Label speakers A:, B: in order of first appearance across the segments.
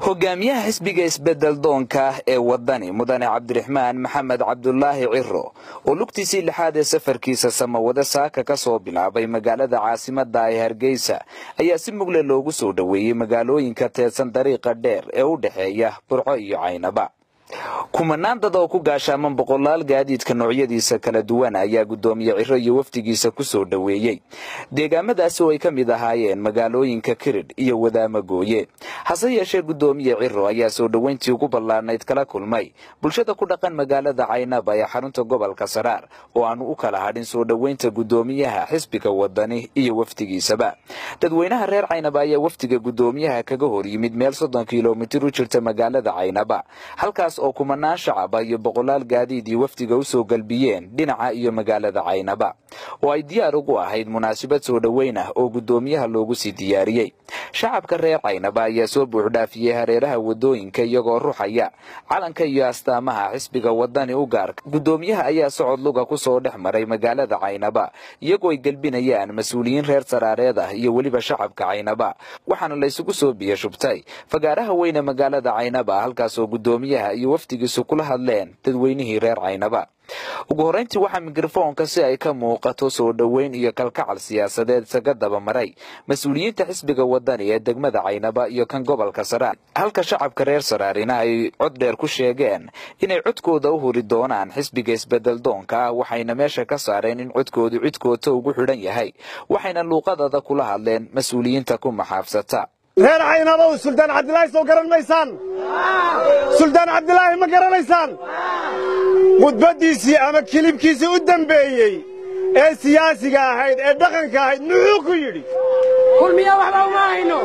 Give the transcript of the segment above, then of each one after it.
A: hogaamiyaha xisbiga isbedel doonka ee wadani mudane cabdiraxmaan maxamed cabdulaahi ciro oo lugtiisii lixaad ee safarkiisa samawade saaka ka soo bilaabay magaalada caasimada ee hargeysa ayaa si mugle loogu soo dhoweeyey magaalooyinka teedsan dariiqa dheer ee u dhexeeya burco iyo caynaba kumanaan dad oo ku gaashaaman boqolaal gaadiidka noocyadiisa kala duwan ayaa guddoomiye ciro iyo wafdigiisa ku soo dhoweeyey deegaamadaasi oo ay ka mid ahaayeen magaalooyinka kiridh iyo wadaamagooye hase yeeshee guddoomiye ciro ayaa soo dhoweyntii ugu ballaanayd kala kulmay bulshada ku dhaqan magaalada caynaba ee xarunta gobolka saraar oo aanu u kala hadhin soo dhoweynta guddoomiyaha xisbiga wadani iyo wafdigiisaba dadweynaha reer caynaba ayaa wafdiga guddoomiyaha kaga hor yimid meel soddon kilomitir u jirta magaalada caynaba halkaas oo kumanaan shacaba iyo boqolaal gaadiid iyo wafdiga u soo galbiyeen dhinaca iyo magaalada caynaba oo ay diyaar ugu ahayd munaasabad soo dhoweyn ah oo guddoomiyaha loogu sii diyaariyey shacabka reer caynaba ayaa soo buuxdhaafiyey hareeraha wadooyinka iyagoo ruxaya calanka iyo astaamaha xisbiga wadani u gaarka guddoomiyaha ayaa socod luga ku soo dhex maray magaalada caynaba iyagoo ay gelbinayaan mas-uuliyiin reer saraareed ah iyo weliba shacabka caynaba waxaana laysugu soo biyo shubtay fagaaraha weyne magaalada caynaba halkaasoo guddoomiyaha iyo wafdigiisu kula hadleen dadweynihii reer caynaba ugu horrayntii waxaa mikrofoonka si ay ka muuqato soo dhoweyn iyo kalkacal siyaasadeed isaga dabamaray mas-uuliyiinta xisbiga wadani ee degmada caynaba iyo kan gobolka saraar halka shacabka reer saraarina ay cod dheer ku sheegeen inay codkooda u huri doonaan xisbiga isbedel doonka ah waxayna meesha ka saareen in codkoodu cidkoota ugu xidhan yahay waxayna luuqadada kula hadleen mas-uuliyiinta ku maxaafsata
B: reer caynabow suldaan cabdilaahi soo garan maysaan suldaan cabdilaahi ma garanaysaan khudbaddiisii ama kilibkiisii u dembeeyey ee siyaasiga ahayd ee dhaqanka ahayd muxuu ku yidhi
C: kulmiya waxba uma hayno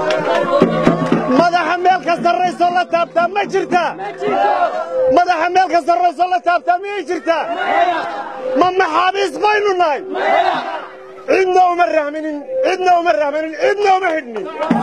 B: madaxa meel ka sarraysoo la taabtaa ma jirtaa madaxa meel ka sarraysoo la taabtaa miyay jirtaa ma maxaabiis baynu nahay cidna uma rahminin cidna uma rahmanin cidna uma xidhnin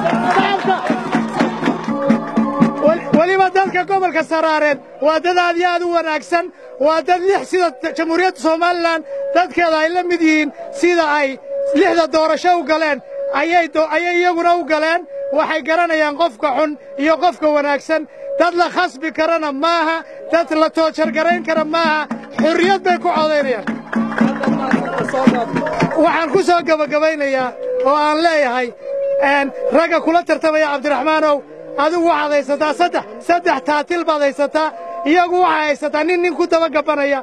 C: weliba dadka gobolka saraareed waa dad aad iyo aad u wanaagsan waa dad lix sida jamhuuriyadda somalilan dadkeeda ay la mid yihiin sida ay lixda doorasho u galeen ayay iyaguna u galeen waxay garanayaan qofka xun iyo qofka wanaagsan dad la khasbi karana maaha dad la toojargarayn kara maaha xurriyad bay ku codaynayaan waxaan ku soo gebagabaynayaa oo aan leeyahay ragga kula tartamaya cabdiraxmaanow adigu waxaad haysataa saddex saddex taatil baad haysataa iyagu waxay haysataa nin nin ku dabagabanaya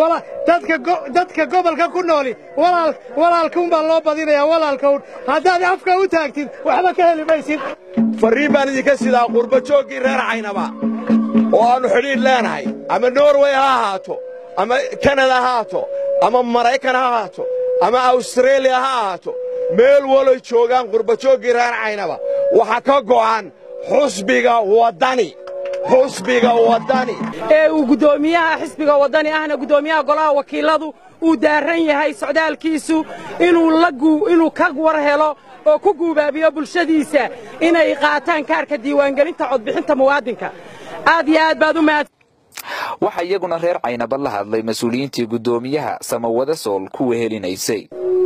C: dadka gobolka ku nooli walaalkaunbaa loo badinayaa walaalkaun haddaad afka u taagtid waxba ka heli maysid
B: farriin baan idinka sidaa qurba jooggii reer caynaba oo aannu xidhiidh leenahay ama norway ha ahaato ama kanada ha ahaato ama maraykan ha ahaato ama awstareeliya ha ahaato meel waloy joogaan qurbajooggii reer caynaba waxa ka go'an xusbiga waddani xusbiga waddani
C: ee uu guddoomiyaha xisbiga waddani ahna guddoomiyaha golaha wakiiladu uu daarran yahay socdaalkiisu inuu ka war helo oo ku guubaabiyo bulshadiisa inay qaataan kaarka diiwaangelinta codbixinta muwaadinka aad iyo aad baad u mahad
A: waxaa iyaguna reer caynaba la hadlay mas-uuliyiintii guddoomiyaha samawade sool ku wehelinaysay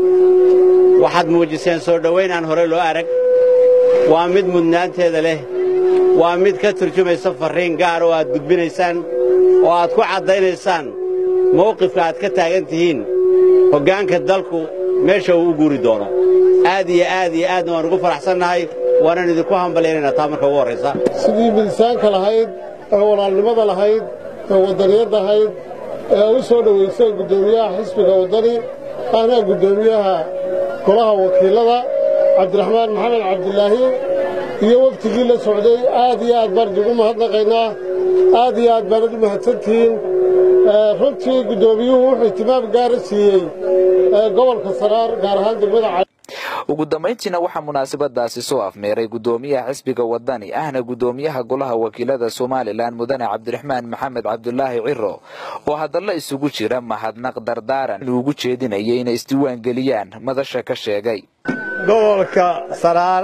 D: waxaad muujiseen soo dhowayn aan hore loo arag waa mid mudnaanteeda leh waa mid ka turjumaysa farriin gaar oo aad gudbinaysaan oo aad ku caddaynaysaan mawqifka aad ka taagan tihiin hoggaanka dalku meesha uu u guuri doono aad iyo aad iyo aadna waan ugu faraxsannahay waanaan idinku hambalyaynayna taa marka ugu horraysa
E: sidii midisaanka lahayd ee walaalnimada lahayd ee waddaniyadda ahayd ee u soo dhowayseen guddoomiyaha xisbiga waddani ahna guddoomiyaha golaha wakiillada cabdiraxmaan maxamed cabdilaahi iyo waftigii la socday aad iyo aad baan idigu mahadnaqaynaa aad iyo aad baanad u mahadsantihiin runtii guddoomiyuhu wuxuu ihtimaam gaara siiyey gobolka saraar gaar ahaan degmada
A: ugu dambayntiina waxaa munaasabadaasi soo afmeeray guddoomiyaha xisbiga waddani ahna guddoomiyaha golaha wakiilada somalilan mudane cabdiraxmaan maxamed cabdulaahi ciro oo hadallo isugu jira mahadnaq dardaaran inuugu jeedinayay inay isdiiwaangeliyaan madasha ka sheegay
F: gobolka saraar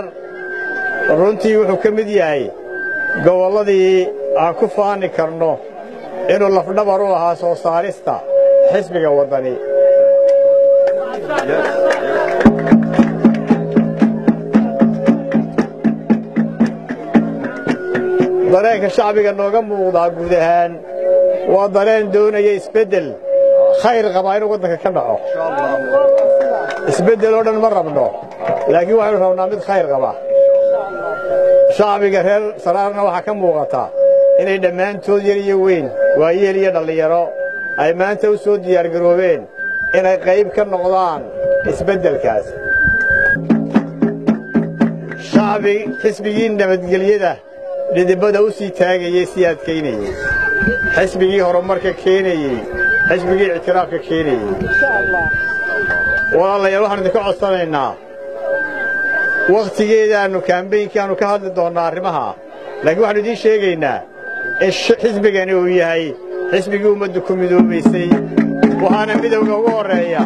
F: runtii wuxuu ka mid yahay gobolladii aan ku faani karno inuu lafdhabar u ahaa soo saarista xisbiga waddani dareenka shacbiga nooga muuqdaa guud ahaan waa dareen doonaya isbeddel khayr qabaa inuu waddanka ka dhaco isbeddel oo dhan ma rabno laakiin waxaynu rabnaa mid khayr qaba shacbiga reer saraarna waxaa ka muuqata inay dhammaantood yar iyo weyn waayeel iyo dhallinyaro ay maanta u soo diyaargaroobeen inay qayb ka noqdaan isbeddelkaas shacbi xisbigii nabadgelyada dhidibada u sii taagayey sii adkaynayey xisbigii horumarka keenayey xisbigii ictiraafka keenayey walaalayaal waxaan idinka codsanaynaa wakhtigeedaannu kaambaynkaannu ka hadli doonnaa arrimaha laakiin waxaannu idiin sheegaynaa in xisbigani uu yahay xisbigii ummaddu ku midoobaysay waxaana midowga ugu horreeya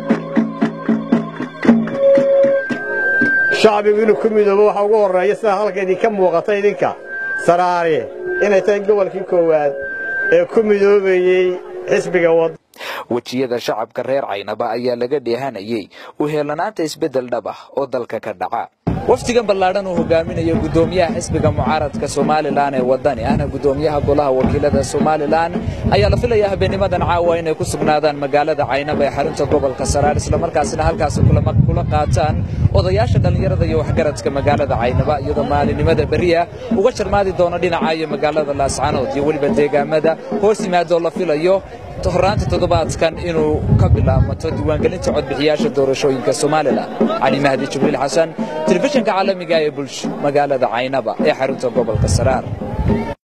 F: shacbigu inuu ku midoobo waxa ugu horreeya sidaa halka idinka muuqata idinka saraare inay tahay gobolkii koowaad ee ku midoobayey xisbiga wad
A: wejiyada shacabka reer caynaba ayaa laga dheehanayey u heelanaanta isbeddel dhab ah oo dalka ka dhaca wafdigan ballaadhan uu hogaaminayo guddoomiyaha xisbiga mucaaradka somalilan ee waddani ahna guddoomiyaha golaha wakiilada somalilan ayaa la filayaa habeennimadan caawa inay ku sugnaadaan magaalada caynaba ee xarunta gobolka saraar islamarkaasina halkaasi kula qaataan odayaasha dhallinyarada iyo waxgaradka magaalada caynaba iyadoo maalinimada beriya uga jarmaadi doono dhinaca iyo magaalada laascanood iyo weliba deegaamada hoos yimaadoo la filayo horraanta toddobaadkan inuu ka bilaabmato diiwaangelinta codbixiyaasha doorashooyinka somalilan cali mahdi jibriil xasan telefishinka caalamiga ee bulsho magaalada caynaba ee xarunta gobolka saraar